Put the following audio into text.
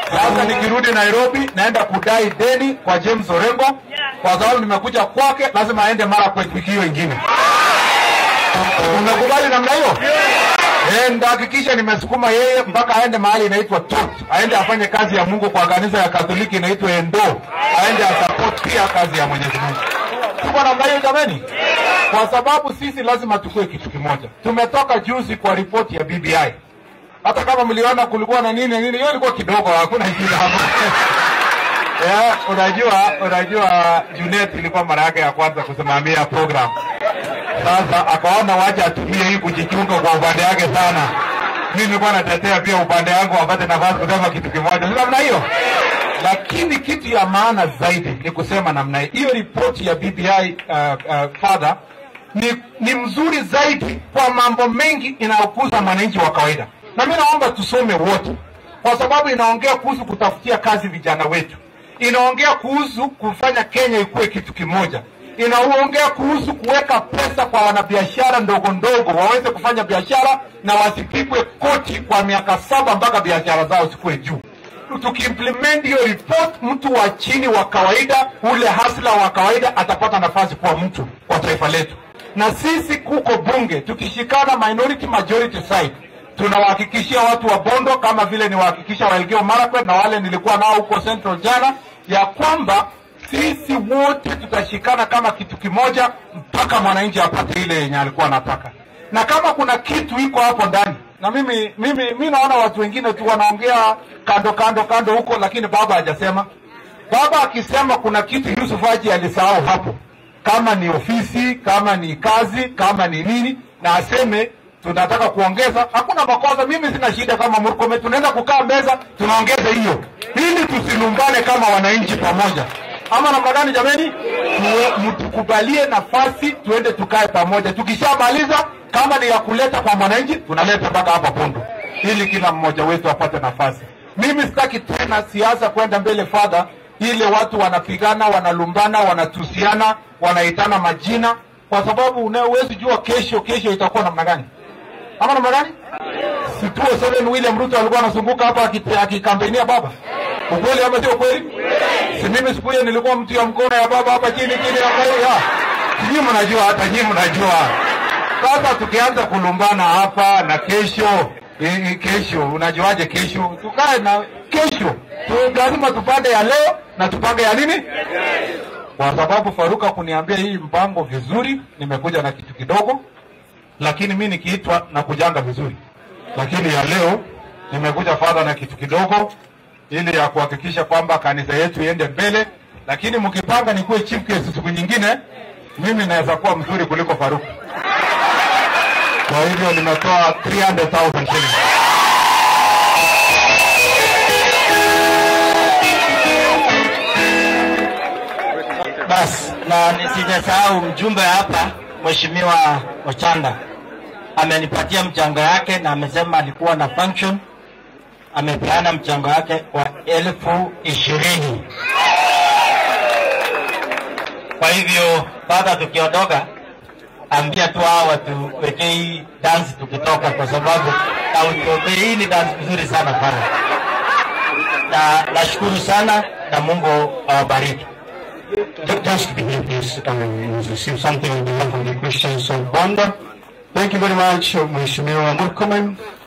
Sasa nikirudi Nairobi naenda kudai deni kwa James Orengo kwa sababu nimekuja kwake, lazima aende mara kwa wiki hiyo ingine. Umekubali namna hiyo? Eh, ndahakikisha nimesukuma yeye mpaka aende mahali inaitwa TOT, aende afanye kazi ya Mungu kwa kanisa ya Katoliki inaitwa Endo, aende asupport pia kazi ya Mwenyezi Mungu. Tuko namna hiyo jamani, kwa sababu sisi lazima tukue kitu kimoja. Tumetoka juzi kwa ripoti ya BBI, hata kama mliona kulikuwa na nini nini, hiyo ilikuwa kidogo, hakuna shida hapo. Yeah, unajua unajua Junet ilikuwa mara yake ya kwanza kusimamia program. Sasa akaona wacha atumie hii kujichunga kwa upande wake sana. Mimi nilikuwa natetea pia upande wangu wapate nafasi kusema kitu kimoja, si namna hiyo. Lakini kitu ya maana zaidi ni kusema namna hii, hiyo ripoti ya BBI uh, uh, father ni, ni mzuri zaidi kwa mambo mengi inayokuza mwananchi wa kawaida, na mimi naomba tusome wote, kwa sababu inaongea kuhusu kutafutia kazi vijana wetu, inaongea kuhusu kufanya Kenya ikuwe kitu kimoja, inaongea kuhusu kuweka pesa kwa wanabiashara ndogo ndogo waweze kufanya biashara na wasipigwe koti kwa miaka saba mpaka biashara zao zikuwe juu. Tukiimplement hiyo report, mtu wa chini wa kawaida, ule hasla wa kawaida atapata nafasi kuwa mtu wa taifa letu. Na sisi kuko bunge tukishikana minority majority side, tunawahakikishia watu wa Bondo kama vile niwahakikisha wa Elgeyo Marakwet na wale nilikuwa nao huko Central jana, ya kwamba sisi wote tutashikana kama kitu kimoja mpaka mwananchi apate ile yenye alikuwa anataka. Na kama kuna kitu iko hapo ndani, na mimi mimi mimi naona watu wengine tu wanaongea kando kando kando huko, lakini baba hajasema. Baba akisema kuna kitu Yusuf Haji alisahau hapo, kama ni ofisi, kama ni kazi, kama ni nini, na aseme tunataka kuongeza, hakuna makosa. Mimi sina shida kama Murkomen, tunaweza kukaa meza tunaongeza hiyo, ili tusilumbane kama wananchi pamoja ama namna gani jameni? Tuwe- Mtukubalie nafasi tuende tukae pamoja. Tukishamaliza, kama ni ya kuleta kwa mwananchi, tunaleta mpaka hapa Pundu, ili kila mmoja wetu apate nafasi. Mimi sitaki tena siasa kwenda mbele fadha, ile watu wanapigana, wanalumbana, wanatusiana, wanaitana majina, kwa sababu unawezi jua kesho kesho itakuwa namna gani ama namna gani? Si 207 William Ruto alikuwa anazunguka hapa akite- akikampenia baba, ukweli ama sio kweli? Si mimi siku hiyo nilikuwa mtu ya mkono ya baba hapa chini chini ya kwa ya. Nyinyi mnajua hata nyinyi mnajua. Sasa tukianza kulumbana hapa na kesho eh, eh, kesho unajuaje kesho? Tukae na kesho. Tu, lazima tupande ya leo na tupange ya nini? Kwa sababu Faruka kuniambia hii mpango vizuri, nimekuja na kitu kidogo, lakini mi nikiitwa na kujanga vizuri, lakini ya leo nimekuja fadha na kitu kidogo ili ya kuhakikisha kwamba kanisa yetu iende mbele, lakini mkipanga nikuwe chief guest siku nyingine, mimi naweza kuwa mzuri kuliko Faruku. Kwa hivyo nimetoa 300,000 shillings. Basi na nisijasahau mjumbe hapa, Mheshimiwa Ochanda amenipatia mchango yake na amesema alikuwa na function, amepeana mchango wake wa elfu ishirini. Kwa hivyo baba, tukiondoka, ambia tu hao watuwekee hii dance tukitoka, kwa sababu na utuombee. Hii ni dance nzuri sana pale, na nashukuru sana na Mungu awabariki. Just be here, please. Um, we receive something on behalf of the Christians of Banda. Thank you very much, Mheshimiwa Murkomen.